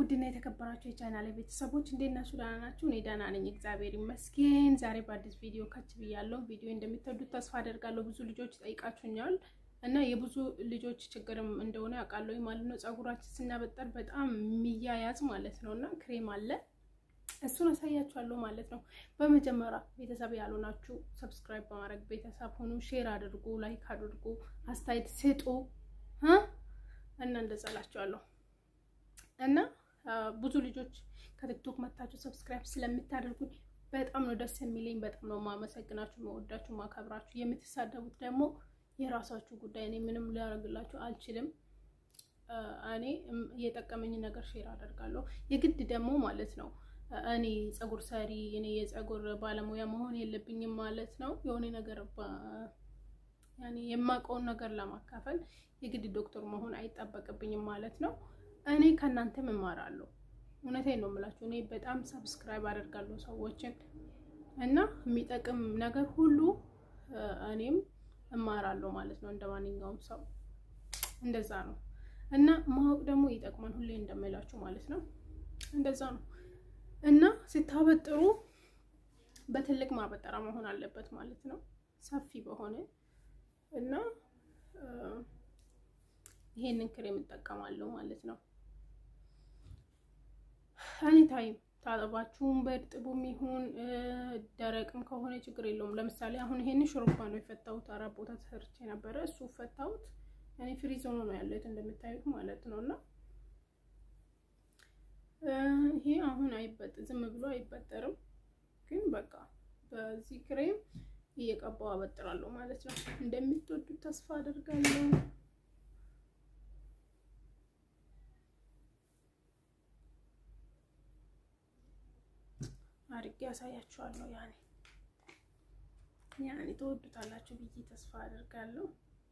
ውድና የተከበራችሁ የቻናል ቤተሰቦች እንዴት ናችሁ? ደህና ናችሁ? እኔ ደህና ነኝ፣ እግዚአብሔር ይመስገን። ዛሬ በአዲስ ቪዲዮ ከች ብያለሁ። ቪዲዮ እንደምትወዱት ተስፋ አደርጋለሁ። ብዙ ልጆች ጠይቃችሁኛል እና የብዙ ልጆች ችግርም እንደሆነ ያውቃለሁ ማለት ነው። ፀጉራችን ስናበጠር በጣም የሚያያዝ ማለት ነው እና ክሬም አለ እሱን አሳያችኋለሁ ማለት ነው። በመጀመሪያ ቤተሰብ ያልሆናችሁ ሰብስክራይብ በማድረግ ቤተሰብ ሆኑ፣ ሼር አድርጉ፣ ላይክ አድርጉ፣ አስተያየት ስጡ እና እንደዛ እላችኋለሁ። እና ብዙ ልጆች ከቲክቶክ መታችሁ ሰብስክራይብ ስለምታደርጉኝ በጣም ነው ደስ የሚለኝ። በጣም ነው ማመሰግናችሁ፣ መወዳችሁ፣ ማከብራችሁ። የምትሳደቡት ደግሞ የራሳችሁ ጉዳይ። እኔ ምንም ሊያደርግላችሁ አልችልም። እኔ የጠቀመኝ ነገር ሼር አደርጋለሁ። የግድ ደግሞ ማለት ነው እኔ ፀጉር ሰሪ እኔ የፀጉር ባለሙያ መሆን የለብኝም ማለት ነው። የሆነ ነገር ያኔ የማውቀውን ነገር ለማካፈል የግድ ዶክተር መሆን አይጠበቅብኝም ማለት ነው። እኔ ከእናንተም እማራለሁ። እውነቴን ነው የምላችሁ። እኔ በጣም ሰብስክራይብ አደርጋለሁ ሰዎችን እና የሚጠቅም ነገር ሁሉ እኔም እማራለሁ ማለት ነው። እንደ ማንኛውም ሰው እንደዛ ነው እና ማወቅ ደግሞ ይጠቅማል። ሁሌ እንደምላችሁ ማለት ነው። እንደዛ ነው እና ስታበጥሩ በትልቅ ማበጠራ መሆን አለበት ማለት ነው። ሰፊ በሆነ እና ይሄንን ክሬም እጠቀማለሁ ማለት ነው። እኔ ታይም ታጠባችሁም በእርጥቡም ይሁን ደረቅም ከሆነ ችግር የለውም። ለምሳሌ አሁን ይሄንን ሹሩባ ነው የፈታሁት። አራት ቦታ ተሰርቼ ነበረ። እሱ ፈታሁት። እኔ ፍሪዝ ሆኖ ነው ያለሁት እንደምታዩት ማለት ነው እና ይሄ አሁን አይበጥ ዝም ብሎ አይበጠርም፣ ግን በቃ በዚህ ክሬም እየቀባው አበጥራለሁ ማለት ነው። እንደምትወዱት ተስፋ አደርጋለሁ። አድርጌ ያሳያችኋለሁ። ያኔ ያኔ ተወዱታላችሁ ብዬ ተስፋ አደርጋለሁ።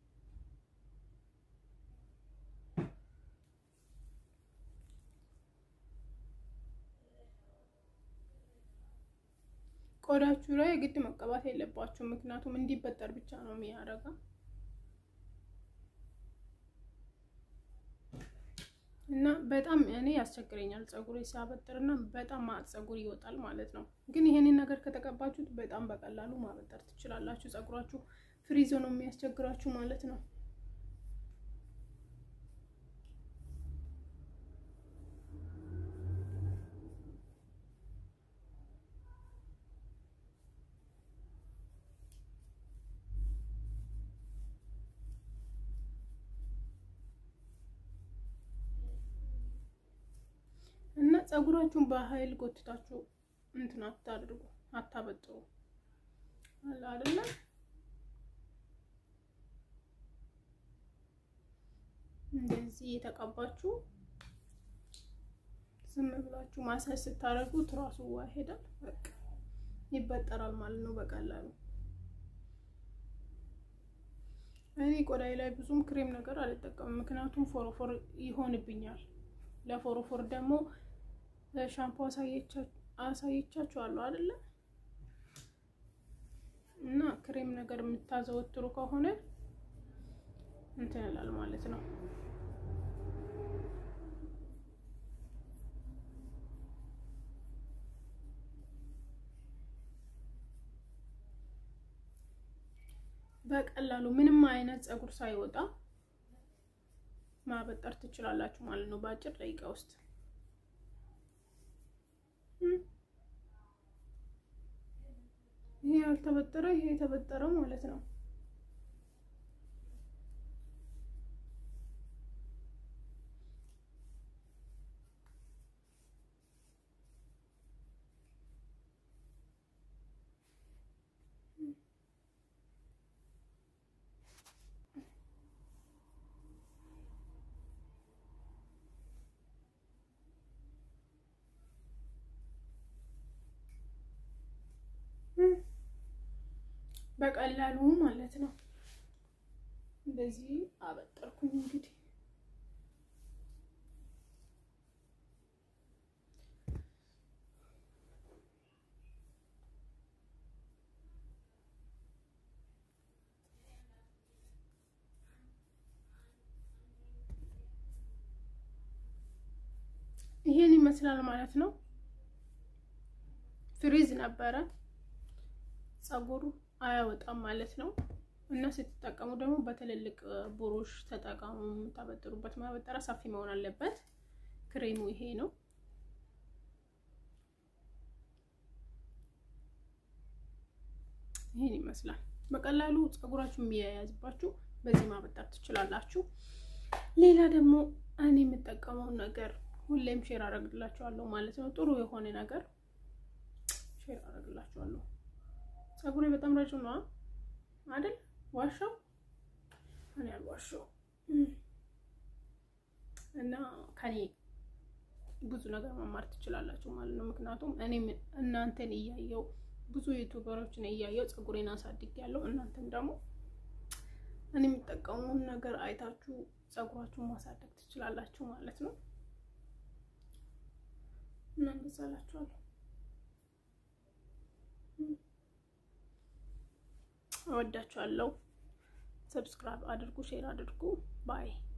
ቆዳችሁ ላይ ግድ መቀባት የለባችሁ፣ ምክንያቱም እንዲበጠር ብቻ ነው የሚያደርገው እና በጣም እኔ ያስቸግረኛል ፀጉሬ ሲያበጥርና በጣም ማጥ ፀጉር ይወጣል ማለት ነው። ግን ይሄንን ነገር ከተቀባችሁት በጣም በቀላሉ ማበጠር ትችላላችሁ። ፀጉራችሁ ፍሪዞ ነው የሚያስቸግራችሁ ማለት ነው። እና ፀጉራችሁን በኃይል ጎትታችሁ እንትን አታድርጉ፣ አታበጥሩ አለ አይደለ? እንደዚህ የተቀባችሁ ዝም ብላችሁ ማሳጅ ስታደርጉት ራሱ ዋ ይሄዳል፣ በቃ ይበጠራል ማለት ነው በቀላሉ። እኔ ቆዳዬ ላይ ብዙም ክሬም ነገር አልጠቀምም፣ ምክንያቱም ፎሮፎር ይሆንብኛል። ለፎሮፎር ደግሞ ሻምፖ አሳየቻችኋለሁ አይደለ? እና ክሬም ነገር የምታዘወትሩ ከሆነ እንትን ይላል ማለት ነው። በቀላሉ ምንም አይነት ፀጉር ሳይወጣ ማበጠር ትችላላችሁ ማለት ነው በአጭር ደቂቃ ውስጥ። ይሄ ያልተበጠረ ይሄ የተበጠረው ማለት ነው። በቀላሉ ማለት ነው። እንደዚህ አበጠርኩኝ እንግዲህ ይሄን ይመስላል ማለት ነው። ፍሪዝ ነበረ ፀጉሩ አያወጣም ማለት ነው። እና ስትጠቀሙ ደግሞ በትልልቅ ብሩሽ ተጠቀሙ። የምታበጥሩበት ማበጠሪያ ሰፊ መሆን አለበት። ክሬሙ ይሄ ነው። ይሄን ይመስላል። በቀላሉ ፀጉራችሁ የሚያያዝባችሁ በዚህ ማበጠር ትችላላችሁ። ሌላ ደግሞ እኔ የምጠቀመውን ነገር ሁሌም ሼር አደርግላችኋለሁ ማለት ነው። ጥሩ የሆነ ነገር ሼር አደርግላችኋለሁ። ፀጉሬ በጣም ረጅም ነው አይደል? ዋሻው እኔ አልዋሻው እና ከኔ ብዙ ነገር መማር ትችላላችሁ ማለት ነው። ምክንያቱም እኔ እናንተን እያየው ብዙ ዩቱበሮችን እያየው ፀጉሬን አሳድግ ያለው እናንተም ደግሞ እኔ የምጠቀሙን ነገር አይታችሁ ፀጉራችሁን ማሳደግ ትችላላችሁ ማለት ነው። እና እንገዛላችኋለሁ። እወዳችኋለሁ። ሰብስክራይብ አድርጉ፣ ሼር አድርጉ። ባይ